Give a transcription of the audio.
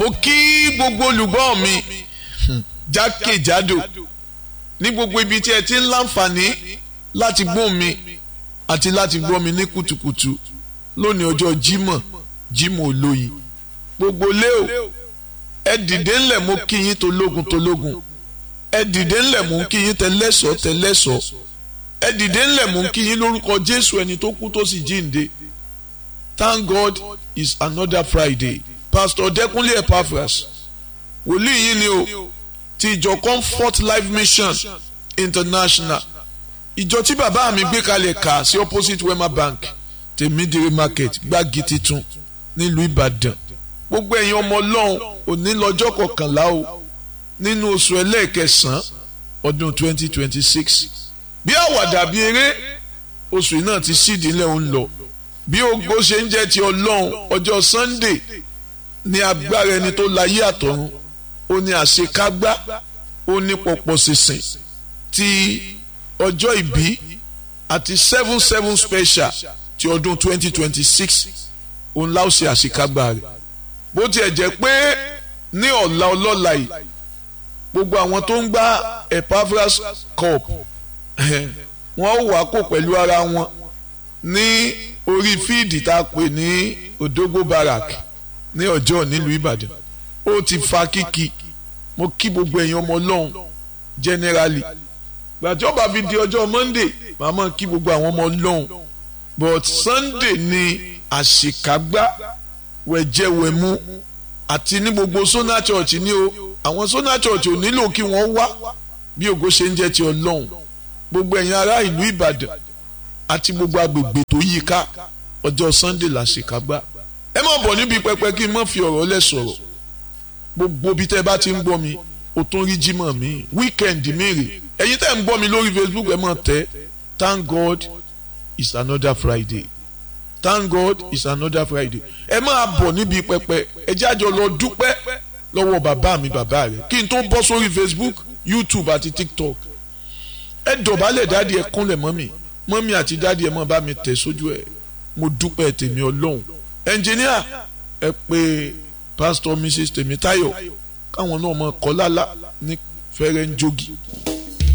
ó kí gbogbo olùgbọ́ mi jákèjádò ní gbogbo ibi tí ẹ ti ń láǹfààní láti gbọ́ mi àti láti gbọ́ mi ní kùtùkùtù lónìí ọjọ́ Jímọ̀ Jímọ̀ olóyin gbogbo léo ẹ dìde ńlẹ̀ mo kí yín tológun tológun ẹ dìde ńlẹ̀ mo kí yín tẹlẹ́sọ̀ tẹlẹ́sọ̀ ẹ dìde ńlẹ̀ mo kí yín lórúkọ Jésù ẹni tó kú tó sì jíǹde Thank God it's another Friday Pastor Dẹ́kunlé Epaphras wòlíì yín ni o ti ìjọ Comfort Life Mission International ìjọ tí bàbá mi gbé kalẹ̀ kà sí opposite Wema Bank tèmídìrí market gbági titun nílùú Ìbàdàn gbogbo ẹ̀yin ọmọ ọlọ́run òní lọ́jọ́ kọkànlá o nínú oṣù ẹlẹ́ẹ̀kẹsàn-án ọdún 2026 bí àwàdà bí eré oṣù yìí náà ti sídìí ńlẹ̀ ń lọ bí ògo ṣe ń jẹ́ ti ọlọ́run ọjọ́ Sunday ní agbára ẹni tó láyé àtọ̀run ó ní àṣekágbá ó ní pọ̀pọ̀ sísìn ti ọjọ́ ìbí àti seven seven special ti ọdún 2026 òun láò ṣe àṣekágbá rẹ̀ bó tiẹ̀ jẹ́ pé ní ọ̀la ọlọ́la yìí gbogbo àwọn tó ń gbá Epaphras cup wọ́n wà kó pẹ̀lú ara wọn ní orí fíìdì tá a pè ní Odogbo Barrack ní ọjọ́ nílùú Ìbàdàn ó ti fa kíkì mo kí gbogbo ẹ̀yin ọmọ ọlọ́run generally gbàjọba fi di ọjọ́ Monday màmá kí gbogbo àwọn ọmọ ọlọ́run but Sunday ni àṣekágbá wẹ̀jẹ̀wẹ̀mú àti ní gbogbo Sona Church ní o àwọn Sona Church ò nílò kí wọ́n wá bí ògo ṣe ń jẹ́ ti ọlọ́run gbogbo ẹ̀yin ará ìlú Ìbàdàn àti gbogbo agbègbè tó yí ká ọjọ́ Sunday làṣekágbá ẹ má bọ̀ níbi pẹpẹ kí n má fi ọ̀rọ̀ lẹ̀ sọ̀rọ̀ gbogbo bí tẹ́ bá ti ń gbọ́ mi o tún rí jímọ̀ mi weekend mi rè ẹ̀yin tẹ́ ń gbọ́ mi lórí Facebook ẹ má tẹ́ thank God it's another Friday thank God it's another Friday ẹ máa bọ̀ níbi pẹpẹ ẹ jájọ lọ dúpẹ́ lọ́wọ́ bàbá mi bàbá rẹ̀ kí n tó bọ́ sórí Facebook YouTube àti TikTok ẹ dọ̀bálẹ̀ dáàdi ẹ kúnlẹ̀ mọ́mì mọ́mì àti dáàdi ẹ má bá mi tẹ̀ sójú ẹ mo dúpẹ́ tèmi ọlọ́run ẹnjìníà ẹ pé pásítọ̀ Mrs Tèmítáyọ̀ káwọn náà mọ kọ́ lálá ní fẹ́rẹ́ ń jogi.